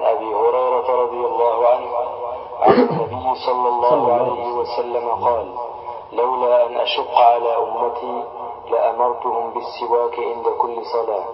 أبي هريرة رضي الله عنه عن النبي صلى الله عليه وسلم قال لولا أن أشق على أمتي لأمرتهم بالسواك عند كل صلاة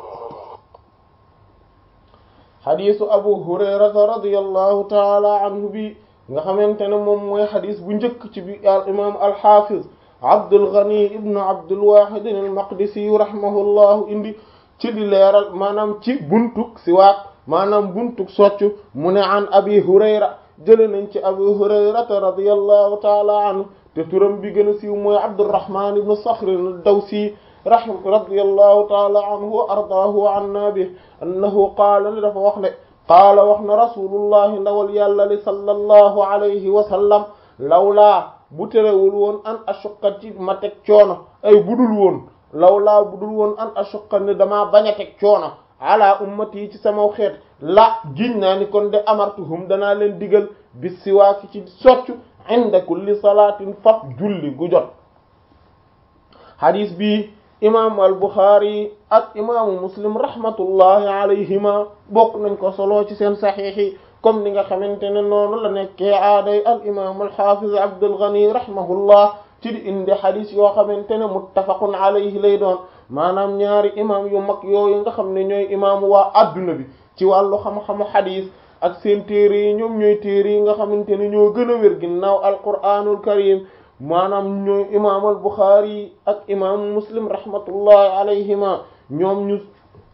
xadiisu abu hurayrata radiallahu taala anhu bi nga xamante ne moom mooy xadis bu njëkk ci bi al imam alxafiz abdul ghani ibnu abdul wahidin al maqdisi rahimahullahu indi ci di leeral maanaam ci buntuk siwaak maanaam buntuk soccu mu ne an abi hurayra jële nañ ci abu hurayrata radiallahu taala anhu te turam bi gën a siiw mooy abdurrahman ibnu saxrin al dawsi rahim radiyallahu taala anhu wa ardaahu wa anna bi annahu qaala ni dafa wax ne qaala wax na rasulullahi ndawal yàlla li sallallahu alayhi wa sallam lawlaa bu terewul woon an ashuqqa ci ma teg coono ay budul woon lawlaa budul woon an ashuqqa ni damaa bañ a teg coono ala ummati ci sama xeet la giñ naa ni kon de amartuhum danaa leen digal bis siwaaki ci soccu inda kulli salaatin faf julli gu jot hadis bi imam al Bukhari ak imaamu muslim rahmatullahi alayhima bokk nañ ko solo ci seen saxiix yi comme ni nga xamante ne noonu la nekkee aaday al imam al hafiz Abdul Ghani rahimahullah ci di indi xadis yoo xamante ne muttafaqun alayhi lay doon maanaam ñaari imam yu mag yooyu nga xam ne ñooy imaamu waa adduna bi ci wàllu xam-xamu xadis ak seen téere yi ñoom ñooy téere yi nga xamante ne ñoo gën a wér ginnaaw alquraanul karim maanaam ñooy imaam al Bukhari ak imaamu muslim rahmatullahi alayhima ñoom ñu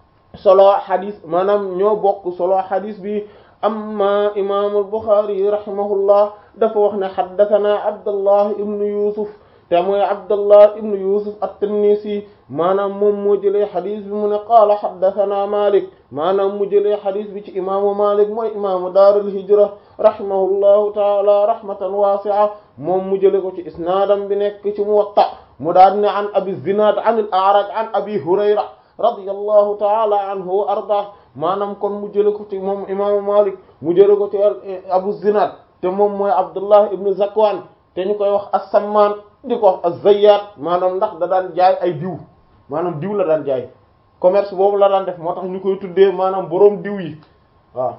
solo xadis maanaam ñoo bokk solo xadis bi amma imaamu al Bukhari rahimahullah dafa wax ne xaddathana Abdullah ibn Yusuf te mooy Abdullah ibn Yusuf at-Tinnisi maanaam moom moo jëlee xadis bi mu ne qaala xaddathana Malik maanaam mu jëlee xadis bi ci imaamu Malik mooy imaamu daarul hijra rahimahullahu taala rahmatan waasi'a moom mu jëlee ko ci isnaadam bi nekk ci Muwatta mu daan ne an Abi Zinaad an al-A'raj an Abi Hurayra radiyallahu taala anhu wa ardaah maanaam kon mu jëlee ko ci moom imaamu Malik mu jëlee ko ci Abu Zinaad te moom mooy Abdullah ibn Zakwan te ñu koy wax as-Sammaan di ko wax az-Zayyat maanaam ndax da daan jaay ay diw maanaam diw la daan jaay commerce boobu la daan def moo tax ñu koy tuddee maanaam boroom diw yi waaw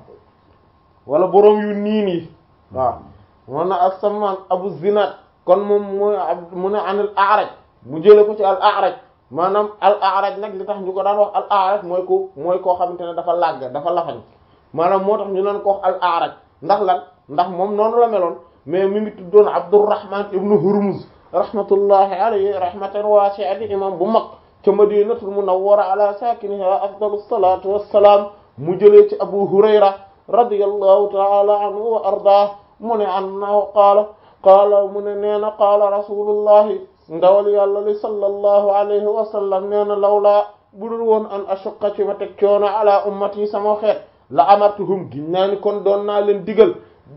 wala boroom yu niin yi waaw moo na as-Sammaan Abu Zinaad kon moom mooy mu ne an al-A'raj mu jële ko ci al-A'raj maanaam al-A'raj nag li tax ñu ko daan wax al-A'raj mooy ko mooy koo xamante ne dafa làgg dafa lafañ maanaam moo tax ñu naan ko wax al-A'raj ndax lan ndax moom noonu la meloon mais mi ngi tuddoon Abdurrahman ibnu Hurmuz rahmatullahi alayhi rahmatan wasi'a di imam bu mag ca madinatul munawwara ala sakiniha afdalu salatu wassalam mu jëlee ci abu hurayra radiyallahu ta'ala anhu wa ardah mu ne annahu qaala qaala mu ne nee na qaala rasulullahi ndawal yàlla li sallallahu alayhi wa sallam nee na lawlaa budul woon an ashuqqa ci ma teg coono ala ummati sama xeet la amartuhum gin naa ni kon doon naa leen digal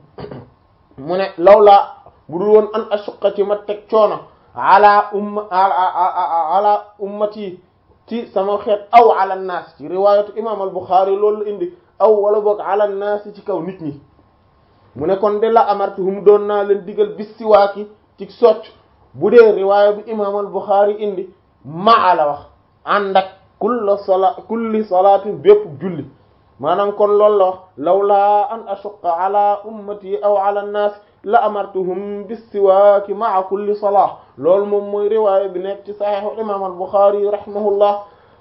mu ne lawlaa budul woon an ashuqqa ci ma teg coono ala umma ala ummati ci sama xeet aw ala naas ci riwaayatu imam al-Bukhari loolu la indi aw wala boog ala naas ci kaw nit ñi mu ne kon de la amartuhum doon naa leen digal bis siwaaki ci socc bu dee riwaaya bi imam al-Bukhari indi maa la wax ànd ak kulla sala kulli salaatin bépp julli maanaam kon loolu la wax lawlaa an ashuqqa ala ummati aw ala naas la amartuhum bissiwaaki maa kulli salaa loolu moom mooy riwaaya bi nekk ci saxiixu imaam al-Buxaari rahimahullah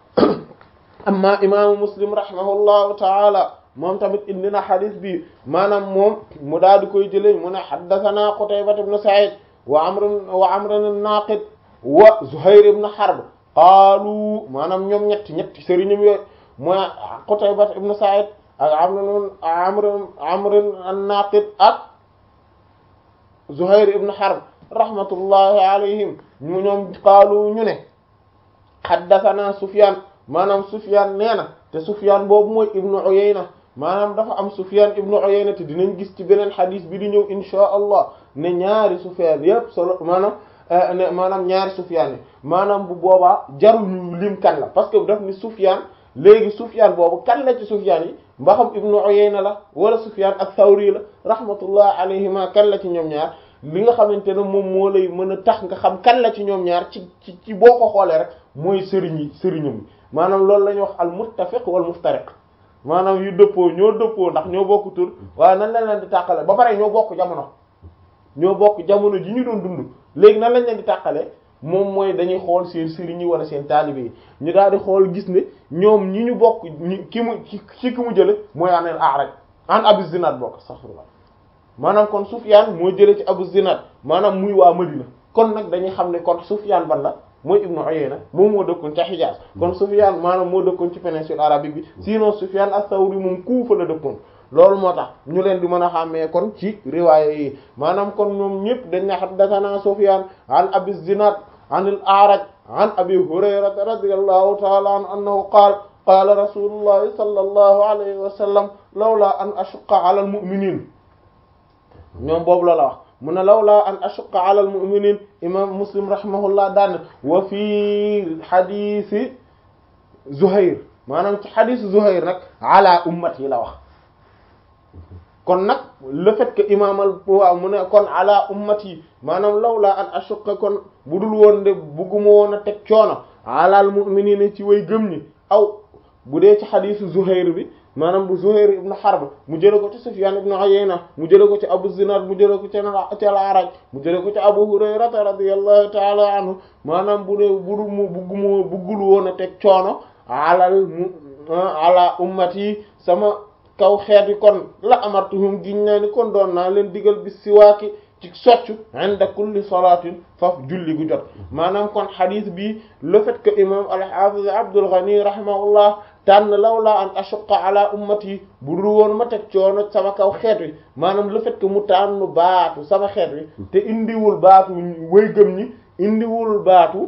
amma imaamu Muslim rahimahullahu taala moom tamit indi na xadis bi maanaam moom mu daal di koy jëlee mu ne haddasanaa Qutayba ibn Sa'iid wa Amr wa Amr an-Naaqid wa Zuhayr ibn Harb qaalu maanaam ñoom ñetti ñetti sëriñam yooyu mooy Qutayba ibn Sa'iid ak Amr Amr Amr an-Naaqid ak Zuhayr ibn Harb rahmatullahi alayhim ñu ñoom qaalu ñu ne haddathana Sufyan maanaam Sufyan nee na te Sufyan boobu mooy ibnu Uyayna maanaam dafa am Sufyan ibnu Uyayna te dinañ gis ci beneen xadis bi di ñëw inshaa Allah ne ñaari Sufyan yépp solo maanaam ne maanaam ñaari Sufyan yi maanaam bu boobaa jarul ñu lim kan la parce que daf ni Sufyan léegi Sufyan boobu kan la ci Sufyan yi mba xam ibnu Uyayna la wala Sufyan ak Thawri la rahmatullah alayhima kan la ci ñoom ñaar li nga xamante ne moom moo lay mën a tax nga xam kan la ci ñoom ñaar ci ci ci boo ko xoolee rek mooy sëriñ yi sëriñam maanaam loolu la ñuy wax al muttafiq wal muftariq maanaam yu dëppoo ñoo dëppoo ndax ñoo bokk tur waaye nan lañ leen di tàqale ba pare ñoo bokk jamono ñoo bokk jamono ji ñu doon dund léegi nan lañ leen di tàqale moom mooy dañuy xool seen sëriñ yi wala seen taalibe yi ñu daal di xool gis ne ñoom ñi ñu bokk ñi ki mu ci ki mu jële mooy anel A'raj an Abu Zinad bokk astaghfirullah maanaam kon Sufyaan moo jële ci Abu Zinad maanaam muy waa Madina kon nag dañuy xam ne kon Sufyaan ban la mooy Ibnu Uyayna moom moo dëkkoon ca Hijaaz kon Sufyaan maanaam moo dëkkoon ci péninsule arabique bi sinon Sufyaan as-Sawri moom Kuufa la dëkkoon loolu moo tax ñu leen di mën a xàmmee kon ci riwaaya yi maanaam kon ñoom ñëpp dañ na haddathana Sufyaan an Abi Zinad an al-A'raj an Abi Hurayrata radiyallahu ta'ala anhu annahu qaala qaala rasulullahi sallallahu alayhi wa sallam lawla an ashqa ala al-mu'minin ñoom boobu la la wax mu ne lawla an ashqa ala al-mu'minin imam Muslim rahimahullah daan wa fi hadisi Zuhair maanaam ci hadisi Zuhair nag ala ummati la wax kon nag le fait que imaamal waaw mu ne kon ala ummati maanaam lawla an ashqa kon budul woon de bugguma woon a teg coono alal mu'minina ci way gëm ñi aw bu dee ci xadiisu Zuhair bi maanaam bu Zuhair ibn Harb mu jële ko ci Sufyan ibn Uyayna mu jële ko ci Abu Zinad mu jële ko ci ci al-A'raj mu jële ko ci Abu Hurayrata radiyallahu ta'ala anhu maanaam bu dee budu mu bugguma buggul woon a teg coono alal mu ala ummati sama kaw xeet yi kon la amartuhum giñ naa ni kon doon naa leen digal bis siwaaki ci soccu inda kulli salatin faf julli gu jot maanaam kon xadis bi le fait que imam al-Hafiz Abdul Ghani rahimahullah tànn lawla an ashqa ala ummati bu dul woon ma teg coono sama kaw xeet wi maanaam le fait que mu tànn baatu sama xeet wi te indiwul baatu way gëm ñi indiwul baatu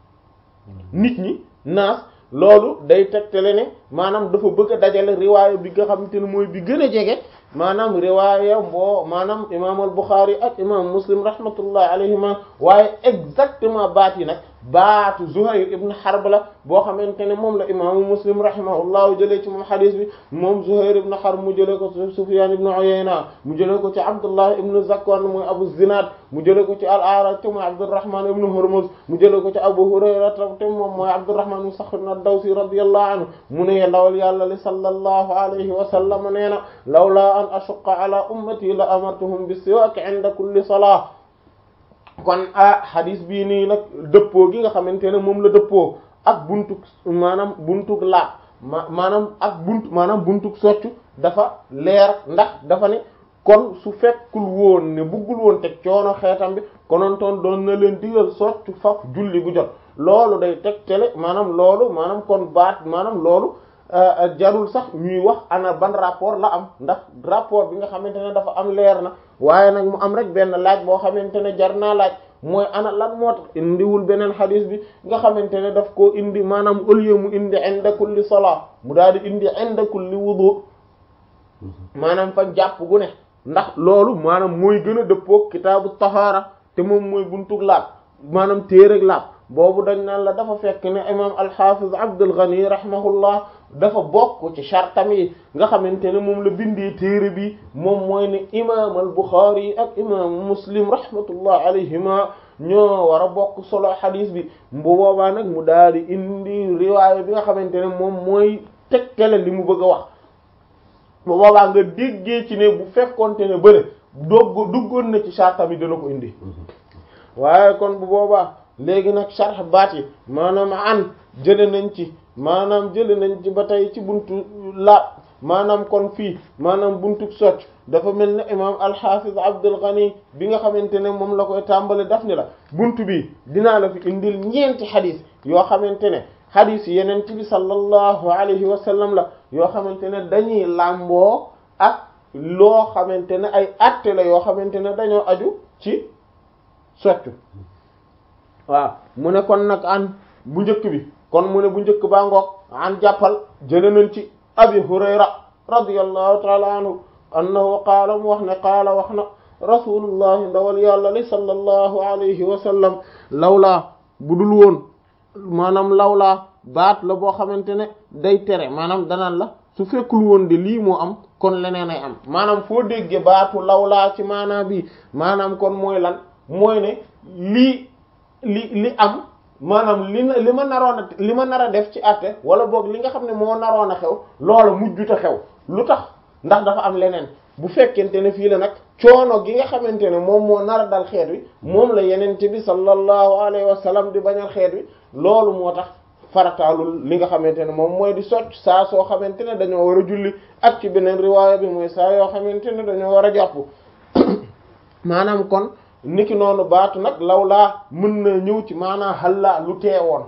nit ñi naas loolu day tegtale ne maanaam dafa bëgg a dajale riwaaya bi nga xamante ne mooy bi gën a jege maanaam riwaaya mboo maanaam imaam al Bukhari ak imaam Muslim rahmatullah alayhima waaye exactement baat yi nag baatu Zuhayr ibn Harb la boo xamante ne moom la imaamu Muslim rahimahullahu jëlee ci moom xadis bi moom Zuhayr ibn Harb mu jëlee ko ci Sufyan ibn Uyayna mu jëlee ko ci Abdullah ibn Zakwan mooy Abu Zinad mu jëlee ko ci al-A'raj te mooy Abdurrahman ibn Hurmuz mu jëlee ko ci Abu Hurayra te moom mooy Abdurrahman ibn Sakhr ad-Dawsi radiyallahu anhu mu ne ndawal yàlla li sallallahu alayhi wa sallam nee na lawla an ashqa ala ummati la amartuhum bis-siwak 'inda kulli salah kon ah hadis bii nii nag dëppoo gi nga xamante ne moom la dëppoo ak buntuk maanaam buntuk laab ma maanaam ak bunt maanaam buntuk soccu dafa leer ndax dafa ne kon su fekkul woon ne buggul woon teg coono xeetam bi konontoon doon na leen digal soccu faf julli gu jot loolu day teg tele maanaam loolu maanaam kon baat maanaam loolu jarul sax ñuy wax ana ban rapport la am ndax rapport bi nga xamante ne dafa am leer na waaye nag mu am rek benn laaj boo xamante ne jar naa laaj mooy ana lan moo tax indiwul beneen xadis bi nga xamante ne daf koo indi maanaam au lieu mu indi inda kulli salaa mu daal di indi inda kulli wudu maanaam fa jàpp gu ne ndax loolu maanaam mooy gën a dëppook kitaabu tahaara te moom mooy buntug laab maanaam téereg laab boobu dañ naan la dafa fekk ne imam al-Hafiz Abdul Ghani rahimahullah dafa bokk ci chartam yi nga xamante ne moom la bindee téere bi moom mooy ne imam al-Bukhari ak imam Muslim rahmatullah alayhima ñoo war a bokk solo xadis bi bu boobaa nag mu daal di indi riwaaya bi nga xamante ne moom mooy tegtale li mu bëgg a wax bu boobaa nga déggee ci ne bu fekkonte ne bële dogg duggoon na ci chartam yi dana ko indi waaye kon bu boobaa léegi nag sharh baat yi maanaam an jële nañ ci maanaam jële nañ ci ba tey ci buntu laab maanaam kon fii maanaam buntu socc dafa mel ne imam al-Hafiz Abdul Ghani bi nga xamante ne moom la koy tàmbale daf ni la buntu bi dinaa la fi indil ñeenti xadis yoo xamante ne xadis yeneen ci bi sallallahu alayhi wa sallam la yoo xamante ne dañuy làmboo ak loo xamante ne ay atte la yoo xamante ne dañoo aju ci soccu waaw mu ne kon nag an bu njëkk bi kon mu ne bu njëkk baa ngoog an jàppal jële nañ ci abi hurayra radiyallahu taala anhu annahu qaala mu wax ne qaala wax na rasulullahi ndawal yàlla li sallallahu alayhi wa sallam lawlaa bu dul woon maanaam lawlaa baat la boo xamante ne day tere maanaam danaan la su fekkul woon de lii moo am kon leneen ay am maanaam foo dégge baatu lawlaa ci maanaam bi maanaam kon mooy lan mooy ne lii li li am maanaam li na li ma naroon a li ma nar a def ci àtte wala boog li nga xam ne moo naroon a xew loola mujjuta xew lu tax ndax dafa am leneen bu fekkente ne fii la nag coono gi nga xamante ne moom moo nar a dal xeet wi moom la yenente bi sallallahu alayhi wa sallam di bañal xeet wi loolu moo tax farataalul li nga xamante ne moom mooy di socc saa soo xamante ne dañoo war a julli ak ci beneen riwaaya bi mooy saa yoo xamante ne dañoo war a jàpp maanaam kon niki noonu baatu nag lawlaa mën na ñëw ci maanaam xallaa lu teewoon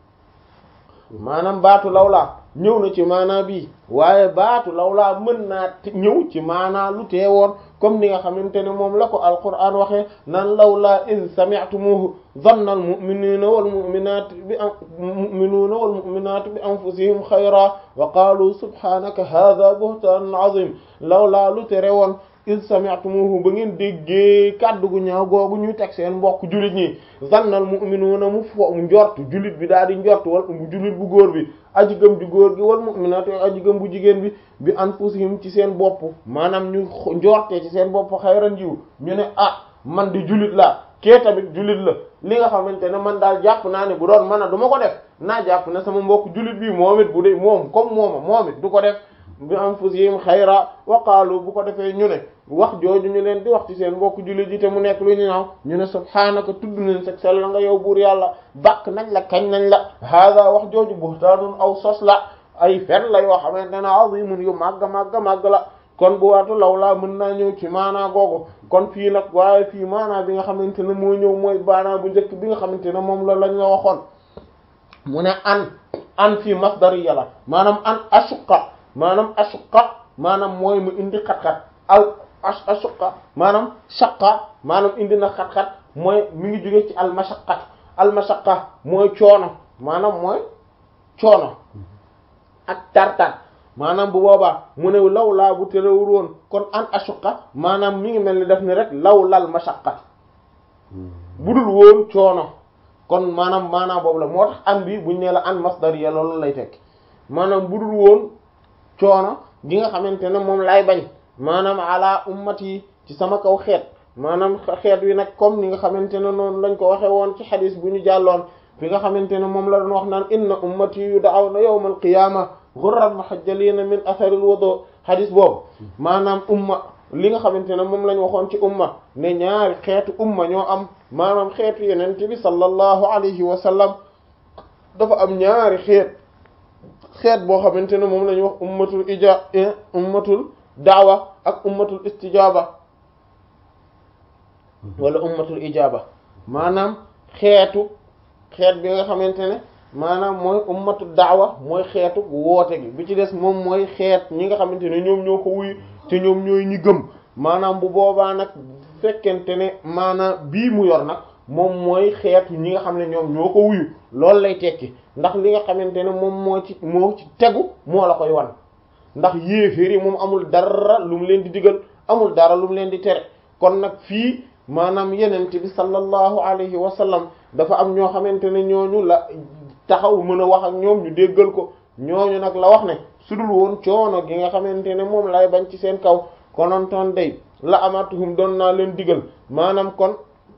maanaam baatu lawlaa ñëw na ci maanaa bii waaye baatu lawlaa mën naa ñëw ci maanaa lu teewoon comme ni nga xamante ne moom la ko alquran waxee naan lawlaa in sami'tumuhu dhanna almu'minuna walmu'minatu bi mu'minuna walmu'minatu bi anfusihim xayra wa qaalu subhanaka hadha buhtanun azim lawlaa lu tere woon in sami'tumuhu ba ngeen déggee kàddu gu ñaaw googu ñuy teg seen mbokk jullit ñi zannal mu'minuuna mu fo njort jullit bi daal di njort wal bu jullit bu góor bi aji gëm ju góor gi wal mu'minaatu aji gëm bu jigéen bi bi anfusihim ci seen bopp maanaam ñu njortee ci seen bopp xayran jiw ñu ne ah man di jullit laa kee tamit jullit la li nga xamante ne man daal jàpp naa ne bu doon mën a du ma ko def naa jàpp ne sama mbokk jullit bi moom it bu dee moom comme mooma moom it du ko def bi anfusihim xayra wa qaalu bu ko defee ñu ne wax jooju ñu leen di wax ci seen mbokk jullit yi te mu nekk lu ñu naaw ñu ne subhaanaka tudd nañ sag sell nga yow buur yàlla bàkk nañ la kañ nañ la hada wax jooju buhtaanun aw sos la ay fen la yoo xamante ne azimun yu màgg màgg màgg la kon bu waatu law laa mën naa ñëw ci maanaa googu kon fii nag waaye fii maanaa bi nga xamante ne moo ñëw mooy maanaa bu njëkk bi nga xamante ne moom la lañ la waxoon mu ne an an fii masdariya la maanaam an ashuqa maanaam ashuqa maanaam mooy mu indi xat-xat al ashuqa maanaam shaqa maanaam indi na xat-xat mooy mi ngi jóge ci al mashaqqat al mashaqqa mooy coono maanaam mooy coono ak tartar maanaam bu boobaa mu ne law laa bu terewul woon kon an ashuqa maanaam mi ngi mel ni def ni rek law lal mashaqqat budul woon coono kon maanaam maanaam boobu la moo tax an bi buñ nee la an masdariya loolu lay tekk maanaam budul woon coono gi nga xamante ne moom lay bañ maanaam ala ummati ci sama kaw xeet maanaam xeet wi nag comme ni nga xamante ne noonu lañ ko waxe woon ci xadis bu ñu jàlloon fi nga xamante ne moom la doon wax naan inna ummati yud'awna yawmal qiyama ghurran muhajjalina min atharil wudu xadis boobu maanaam umma li nga xamante ne moom lañ waxoon ci umma ne ñaari xeetu umma ñoo am maanaam xeetu yeneen bi sallallahu alayhi wa sallam dafa am ñaari xeet xeet boo xamante ne moom la ñuy wax ummatul ija ummatul daawa ak ummatul istijaaba wala ummatul ijaaba maanaam xeetu xeet bi nga xamante ne maanaam mooy ummatul daawa mooy xeetu woote gi bi ci des moom mooy xeet ñi nga xamante ne ñoom ñoo ko wuyu te ñoom ñooy ñi gëm maanaam bu boobaa nag fekkente ne maanaam bii mu yor nag moom mooy xeetu ñi nga xam ne ñoom ñoo ko wuyu loolu lay tekki ndax li nga xamante ne moom moo ci moo ci tegu moo la koy wan ndax yéeféer yi moom amul dara lu mu leen di digal amul dara lu mu leen di tere kon nag fii maanaam yenente bi sallallahu alayhi wa sallam dafa am ñoo xamante ne ñooñu la taxaw mën a wax ak ñoom ñu déggal ko ñooñu nag la wax ne sudul woon coono gi nga xamante ne moom lay bañ ci seen kaw konontoon day la amatuhum doon naa leen digal maanaam kon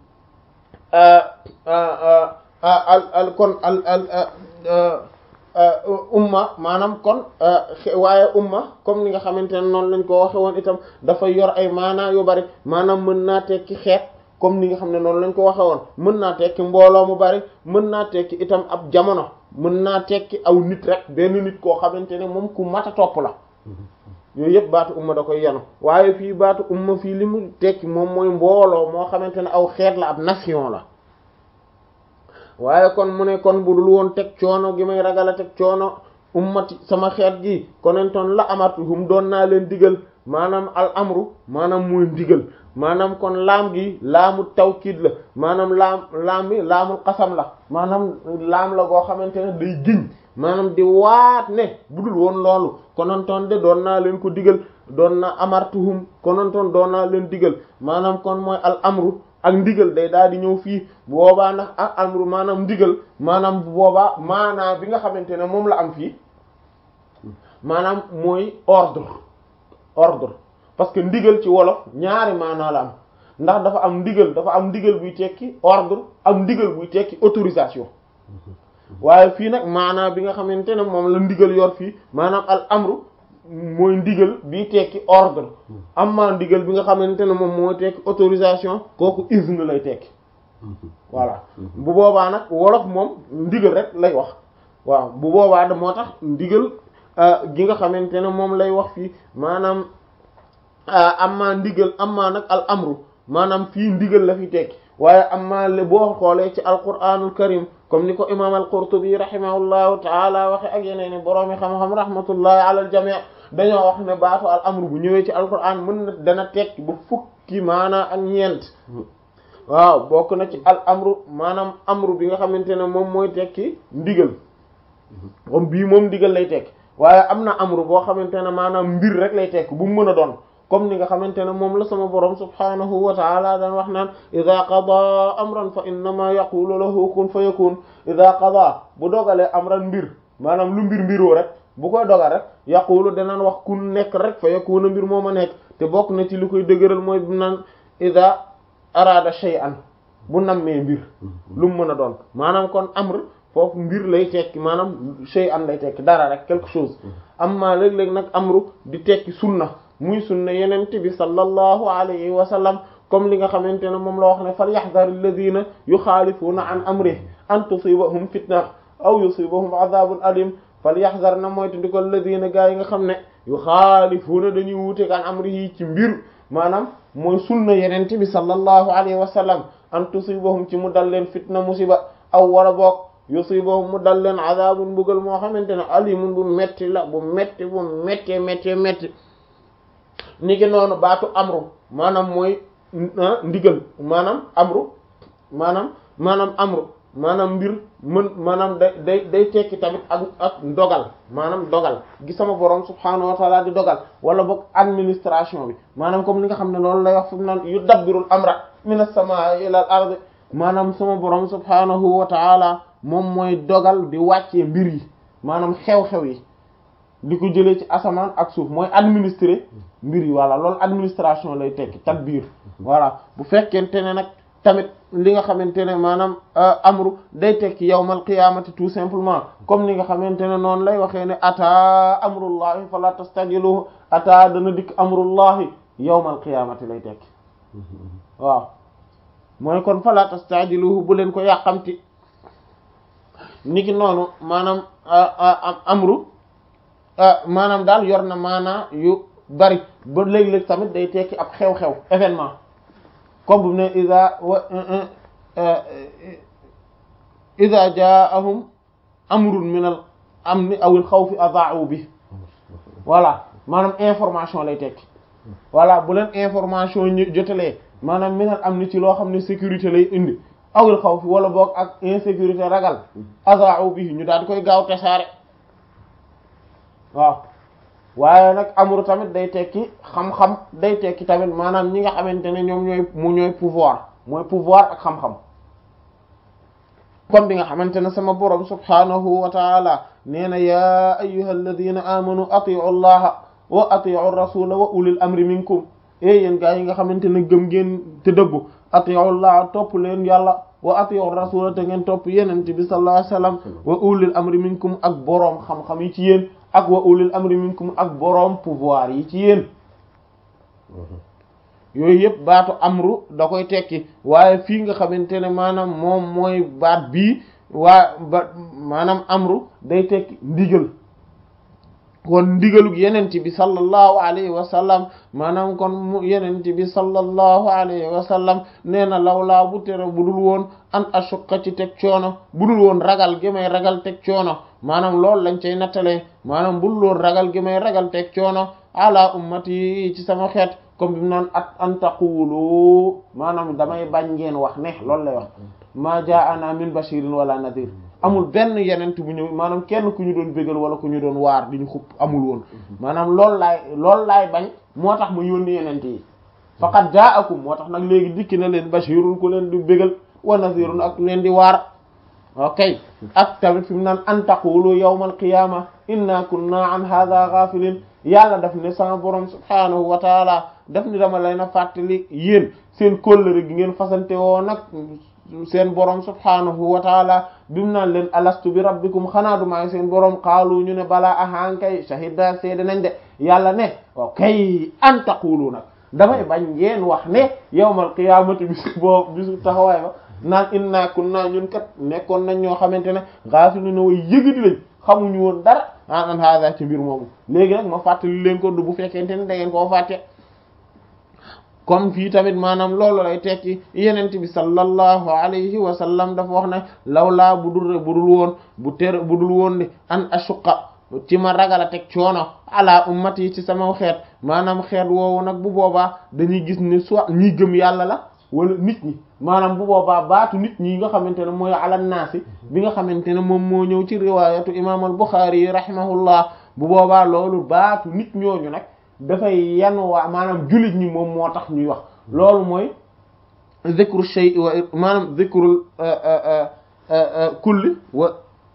al al kon al al umma maanaam kon waaye umma comme ni nga xamante ne noonu lañ ko waxe woon itam dafa yor ay maanaa yu bari maanaam mën naa tekki xeet comme ni nga xam ne noonu lañ ko waxe woon mën naa tekki mbooloo mu bari mën naa tekki itam ab jamono mën naa tekki aw nit rek benn nit koo xamante ne moom ku mat a topp la yooyu yëpp baatu umma da koy yenu waaye fii baatu umma fii li mu tekki moom mooy mbooloo moo xamante ne aw xeet la ab nation la waaye kon mu ne kon bu dul woon teg coono gi may ragal a teg coono ummati sama xeet gi konentoon la amartuhum doon naa leen digal maanaam al amru maanaam muy digal maanaam kon laam gi laamu tawkiid la maanaam laam laam bi laamul xasam la maanaam laam la goo xamante ne day giñ maanaam di waat ne bu dul woon loolu konentoon de doon naa leen ko digal doon na amartuhum konentoon doon naa leen digal maanaam kon mooy al amru ak ndigal day daal di ñëw fii bu boobaa ndax ak amru maanaam ndigal maanaam bu boobaa maanaam bi nga xamante ne moom la am fii maanaam mooy ordre ordre parce que ndigal ci wolof ñaari maanaa la am ndax dafa am ndigal dafa am ndigal buy tekki ordre am ndigal buy tekki autorisation waaye fii nag maanaa bi nga xamante ne moom la ndigal yor fii maanaam al amru mooy ndigal bi tekki ordre amma ndigal bi nga xamante ne moom mooy tekki autorisation kooku izn lay tekki voilà bu boobaa nag wolof moom ndigal rek lay wax waaw bu boobaa da moo tax ndigal gi nga xamante ne moom lay wax fii maanaam amma ndigal amma nag al amru maanaam fii ndigal la fi tekki waaye amma le boo xoolee ci alquranul karim comme ni ko imam al-Qurtubi rahimahullahu taala waxe ak yeneen i boroomi xam-xam rahmatullahi ala al jami' dañoo wax ne baatu al amru bu ñëwee ci alquran mën na dana tekki ba fukki maanaa ak ñeent waaw bokk na ci al amru maanaam amru bi nga xamante ne moom mooy tekki ndigal comme bii moom ndigal lay tekki waaye am na amru boo xamante ne maanaam mbir rek lay tekki bu mu mën a doon comme ni nga xamante ne moom la sama borom subhanahu wa taala daan wax naan ida qada amran fa innama yaqulu lahu kun fa yakun ida qada bu dogalee amran mbir maanaam lu mbir mbiroo rek bu koy dogal rek yaqulu danaan wax kun nekk rek fa yakuna mbir moo ma nekk te bokk na ci li koy dëgëral mooy bu naan ida arada shay'an bu nammee mbir lu mu mën a doon maanaam kon amr foofu mbir lay tekki maanaam shay'an lay tekki dara rek quelque chose amma léeg-léeg nag amru di tekki sunna muy sunna yenent bi sallallahu alayhi wa sallam comme li nga xamante ne moom la wax ne fal yahdhar alladhina yuxaalifuuna an amrihi an tusibahum fitna aw yusibahum adhabun alim fal yahdhar na moytu ndi ko alladhina gaa yi nga xam ne yuxaalifuuna dañuy wuute an amrihi ci mbir maanaam mooy sunna yenent bi sallallahu alayhi wa sallam an tusibahum ci mu dal leen fitna musiba aw wala boog yusibahum mu dal leen adhabun mbugal moo xamante ne alimun bu metti la bu metti bu metti metti metti ni ki noonu baatu amru maanaam mooy ndigal maanaam amru maanaam maanaam amru maanaam mbir mën maanaam day day day tekki tamit ak ak dogal maanaam dogal gi sama borom subhaanahu wa taala di dogal wala boog administration bi maanaam comme li nga xam ne loolu lay wax fu mu naan yu dabbirul amra minas samaa'i ilal ardi maanaam sama borom subhaanahu wa taala moom mooy dogal di wàccee mbir yi maanaam xew-xew yi di ko jëlee ci asamaan ak suuf mooy administrer mbir yi voilà loolu administration lay tekki tadbir voilà bu fekkente ne nag tamit li nga xamante ne maanaam amru day tekki yawmal qiyaamati tout simplement comme ni nga xamante ne noonu lay waxee ne ata amrullahi fala tastajiluhu ata dana dikk amrullahi yawmal qiyaamati lay tekki waaw mooy kon fala tastajiluhu bu leen ko yàqamti niki noonu maanaam amru maanaam daal yor na maanaa yu bari ba léeg-léeg tamit day tekki ab xew-xew événement comme bu ne ida wa ida jaahum amrun min al amni aw al xawfi adaa'u bi voilà maanaam information lay tekki voilà bu leen information ñu jotalee maanaam min al amni ci loo xam ne sécurité lay indi aw al xawfi wala boog ak insécurité ragal adaa'u bi ñu daal di koy gaaw tasaare waaw waaye nag amru tamit day tekki xam-xam day tekki tamit maanaam ñi nga xamante ne ñoom ñooy mu ñooy pouvoir mooy pouvoir ak xam-xam comme bi nga xamante ne sama borom subhanahu wa taala nee na ya ayyuha alladina amanu atiu allaha wa atiu rasula wa ulil amri minkum e yéen gaa yi nga xamante ne gëm ngeen te dëggu atiu allaha topp leen yàlla wa atiu rasula te ngeen topp yenente bi sallallahu alayhi wasallam wa ulil amri minkum ak boroom xam-xam yi ci yéen ak wa ulil amri minkum ak boroom pouvoir yi ci yéen yooyu yëpp baatu amru da koy tekki waaye fii nga xamante ne maanaam moom mooy baat bii waa ba maanaam amru day tekki ndigal kon ndigalug yenent bi sallallahu alayhi wa sallam maanaam kon mu yenent bi sallallahu alayhi wa sallam nee na lawlaa bu tere bu dul woon an ashuqa ci teg coono bu dul woon ragal gi may ragal teg coono maanaam loolu lañ cay nattalee maanaam bul loon ragal gi may ragal teg coono ala ummati ci sama xeet comme bi mu naan at an taqulu maanaam damay bañ ngeen wax ne loolu lay wax ma jaa'ana min bashirin wala nadir amul benn yenent bu ñëw maanaam kenn ku ñu doon bégal wala ku ñu doon waar di ñu xupp amul woon maanaam loolu laay loolu laay bañ moo tax ma yónni yenent yi faqad jaa'akum moo tax nag léegi dikki na leen bashirun ku leen di bégal wa nadirun ak leen di waar ok ak tamit fi mu naan an taqulu yawmal qiyama inna kunna an hadha ghafilin yàlla daf ne sama borom subhanahu wa taala daf ni dama leen a fàttali yéen seen kóllëre gi ngeen fasante woo nag seen borom subhanahu wa taala bimu naan leen alastu bi rabbikum xanaa du maay seen borom xaalu ñu ne balaa ahankay shahida seede nañ de yàlla ne waaw kay an taqulu nag damay bañ ngeen wax ne yawmal qiyaamati bisu boobu bisu taxawaay ba naan inna kunna ñun kat nekkoon nañ ñoo xamante ne gaafiluna way yëgadi lañ xamuñu woon dara an an hada ci mbir moomu léegi nag ma fàttali leen ko du bu fekkente ne da ngeen koo fàtte comme fii tamit maanaam loolu lay tekki yenent bi sallallahu alayhi wa sallam dafa wax ne lawlaa bu dul bu dul woon bu ter bu dul woon ni an ashuqa ci ma ragal a teg coono ala ummati ci sama xeet maanaam xeet woowu nag bu boobaa dañuy gis ne soit ñi gëm yàlla la wala nit ñi maanaam bu boobaa baatu nit ñi nga xamante ne mooy ala naasi bi nga xamante ne moom moo ñëw ci riwaayatu imam al Bukhari yi rahimahullah bu boobaa loolu baatu nit ñooñu nag dafay yan waa maanaam jullit ñi moom moo tax ñuy wax loolu mooy zikru shay wa maanaam zikrul kulli wa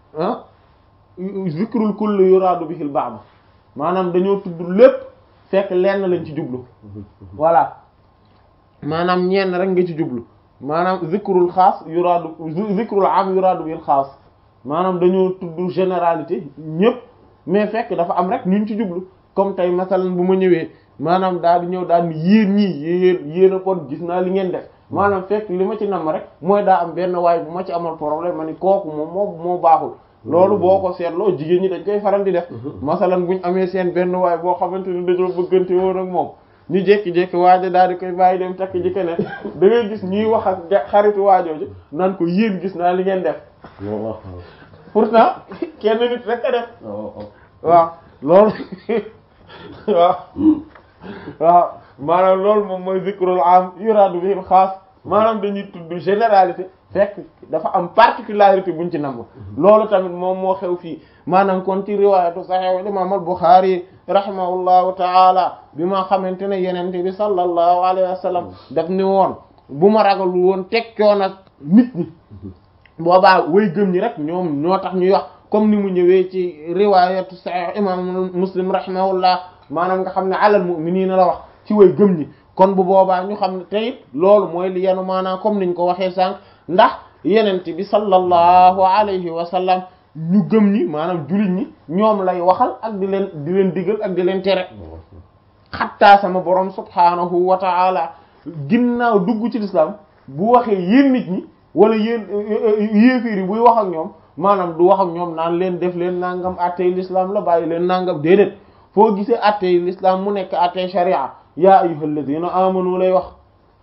zikrul kulli yuraadu bihil ba'd maanaam dañoo tudd lépp fekk lenn lañ ci jublu voilà maanaam ñenn rek nga ci jublu maanaam zikrul xaas yuraadu zikrul am yuraadu bihil xaas maanaam dañoo tudd généralité ñépp mais fekk dafa am rek ñun ci jublu comme tey masalan bu ma ñëwee maanaam daal di ñëw daal ni yéen ñii yéen yéen a kon gis naa li ngeen def maanaam fekk li ma ci nam rek mooy daa am benn waay bu ma ci amal problème ma ni kooku moom moo moo baaxul loolu boo ko seetloo jigéen ñi dañ koy faral di def masalan buñ amee seen benn waay boo xamante ni dañoo bëggante woon ak moom ñu jékki-jékki waajo daal di koy bàyyi dem takk ji keneen da ngay gis ñuy wax ak xaritu waajooju naan ko yéen gis naa li ngeen def pourtant kenn nit rek a def waaw loolu waaw waaw maanaam loolu moom mooy zikrul am yuraadu bihil xaas maanaam dañuy tudd généralité fekk dafa am particularité buñ ci nangu loolu tamit moom moo xew fii maanaam kon ci riwaayatu sahih imam al Bukhari rahimahullahu taala bi ma xamante ne yenente bi sallallahu alayhi wa sallam daf ni woon bu ma ragal woon teg coon ak nit ñi boobaa way gëm ñi rek ñoom ñoo tax ñuy wax comme ni mu ñëwee ci riwaayatu sahih imam muslim rahimahullah maanaam nga xam ne alal mu'minina la wax ci way gëm ñi kon bu boobaa ñu xam ne tey loolu mooy li yenu maanaam comme niñ ko waxee sànq ndax yenent bi sallallahu alayhi wa sallam ñu gëm ñi maanaam jullit ñi ñoom lay waxal ak di leen di leen digal ak di leen tere xattaa sama borom subhanahu wa ta'ala ginnaaw dugg ci l'islam bu waxee yéen nit ñi wala yéen yéefiir yi buy wax ak ñoom maanaam du wax ak ñoom naan leen def leen nangam attey l'islam la bàyyi leen nangam déedéet foo gisee attey l'islam mu nekk attey sharia yaa ayyuhal ladina amanu lay wax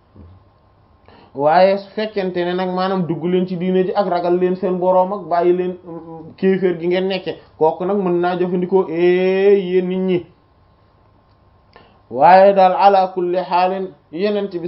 waaye su fekkente ne nag maanaam dugg leen ci diine ji ak ragal leen seen boroom ak bàyyi leen kéeféer gi ngeen nekke kooku nag mën naa jëfandikoo ee yéen nit ñi waaye daal ala kulli xaalin yenent bi